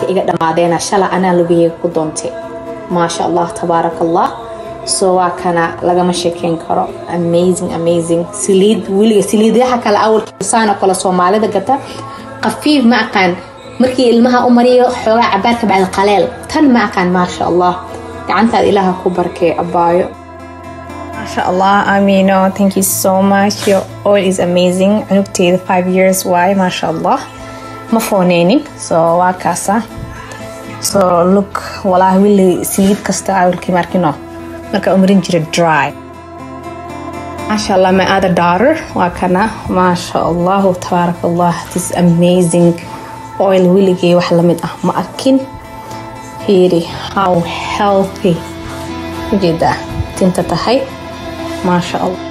iga dhamaadeena shala anaa lugaheyga ku doontay maasha allah tabaaraka allah so waa kana lagama sheekeyn karo amazing amazing saliid weliga saliidyaha kale awalkiisaan oo kale soomaalida gata qafiif ma aqaan markii ilmaha u mariyo xoogaa cabaar ka bacda qaleel tan ma aqaan maasha allah gacantaada ilaaha ku barkee abaayo MashaAllah, Amino, thank you so much. Your oil is amazing. Anugteeda five years why, MashaAllah. Ma fooneynin, so waa kaasa. So look, walahi wili saliid kasta awalkii markino. Marka umarin jira dry. MashaAllah, my other daughter, waa kana. MashaAllah, tabarakallah. This is amazing oil wiligay wax lamid ah ma arkin. Fiiri, how healthy. Ujeedaa tinta tahay. ما شاء الله